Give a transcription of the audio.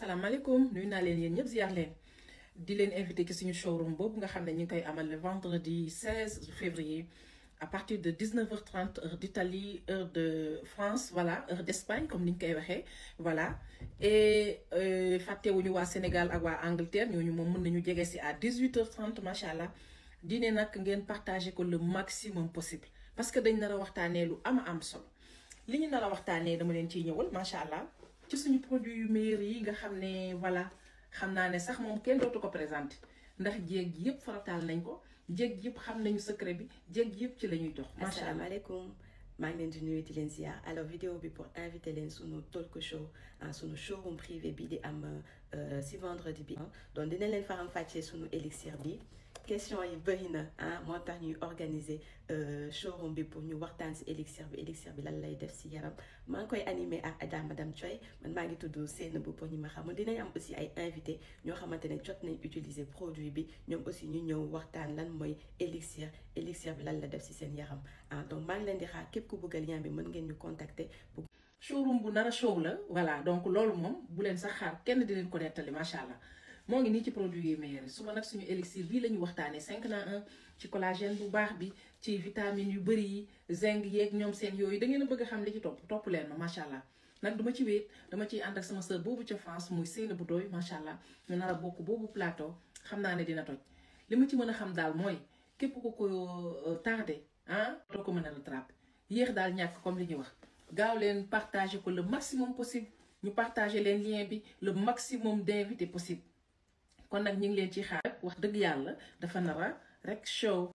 salaamaaleykum nuyu naa leen yéen ñëpp ziar leen di leen invité ci suñu showroom boobu nga xam ne ñu ngi koy amal le vendredi 16 février à partir de 19h30 heure d'Italie heure de France voilà heure d'Espagne comme ni ñu koy waxee voilà et fàttewuñu waa Sénégal ak waa Angleterre ñooñu moom mën nañu jege si à 18h30 macha allah dine nag ngeen partager ko le maximum possible parce que dañ nar a waxtaanee lu ama am solo li ñu nar a waxtaanee dama leen ciy ñëwal macha allah. ci suñu produit yu meilleur yi nga xam ne voilà xam naa ne sax moom kenn dootu ko présenté ndax jéeg yëpp farataal nañ ko jéeg yëpp xam nañu secret bi jéeg yëpp ci la ñuy dox. macha allah asalaamaaleykum maa ngi leen di nuyu di leen ziar alors vidéo bi pour inviter leen sunu talk show ah sunu showroom privé bi di am si vendredi bi. donc dina leen faram fàccee sunu élixir bi. question yi bëri na ah moo tax ñuy organiser showroom bi pour ñu waxtaan si élixir bi élixir bi lan lay def si yaram maa ngi koy animé ak Adja madame Thioy man maa ngi tudd Seynabou pour ñi ma xamul dinañ am aussi ay invité ñoo xamante ne jot nañ utiliser produit bi ñoom aussi ñu ñëw waxtaan lan mooy élixir élixir bi lan la def si seen yaram ah donc maa ngi leen di xaar képp ku bëgg lien bi mën ngeen ñu contacter. showroom bu nar a show la voilà donc loolu moom bu leen sax xaar kenn di leen ko nettali macha allah. moo ngi nii ci produit yi meilleur suba nag suñu élixir bii la ñu waxtaanee 5 na 1 ci collagène bu baax bi ci vitamines yu bëri yi zinc yeeg ñoom seen yooyu da ngeen a bëgg a xam li ci topp topp leen ma macha allah. nag duma ci wéet dama ciy ànd ak sama sœur boobu ca France muy Seynabou Doy macha allah ñu nar a bokk boobu plateau xam naa ne dina toj li ma ci mën a xam daal mooy képp ku ko tardé ah doo ko mën a rattraper yéex daal ñàkk comme li ñuy wax gaaw leen partager ko le maximum possible ñu partager leen lien bi le maximum d'invités possible. kon nag ñu ngi leen ci xaar wax dëgg yàlla dafa nara rek show